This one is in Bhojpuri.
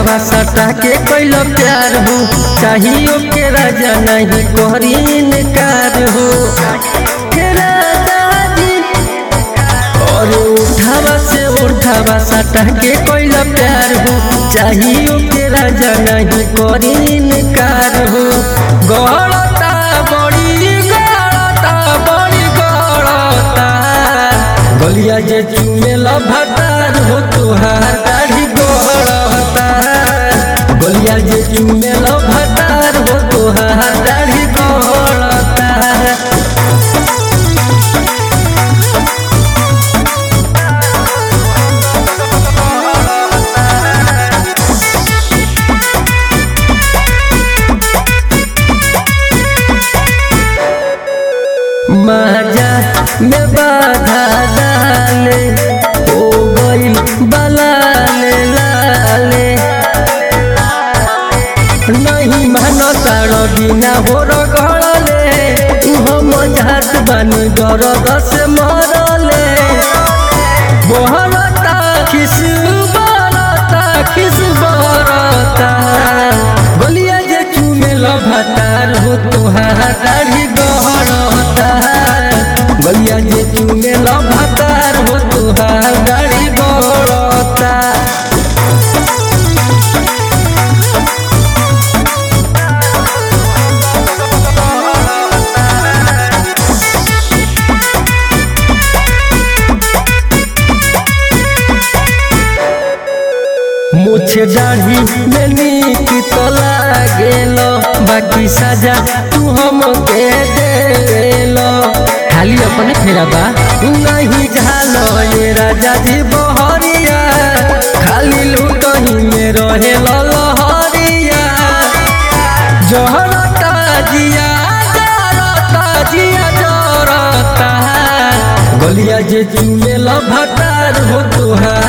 उठावा सटा के कैल प्यार हो चाहियो के राजा नहीं कोहरी इनकार हो हे राजा जी और उठावा से उठावा सटा के कैल प्यार हो चाहियो के राजा नहीं कोहरी इनकार हो गड़ता बड़ी गड़ता बड़ी गड़ता गलिया जे चुमेल भटार हो तुहार दाढ़ी गड़ता गलिया जे चुमेल भटार हो तुहार दाढ़ी गड़ता माजा में बाधा डाले हो गई बलाले लाले नहीं मानो तारो बिना हो रगड़ले हम जात बानी दर्द से मरले बहरता खिस बरता खिस बरता गलिया जे चुमेल भतार हो तुहार दाढ़ी गहरता गलिया जे चुमेल भतार हो तुहार दाढ़ी गहरता मुझे दाढ़ी में नीक तो लागेल बाकी सजा तू हम के देलो खाली अपने फेरा बा नहीं झालो ये राजा जी बहरिया खाली लुटही में रहे लहरिया जहरता जिया जरता जिया जरता गलिया जे चुमेल भटार हो तुहार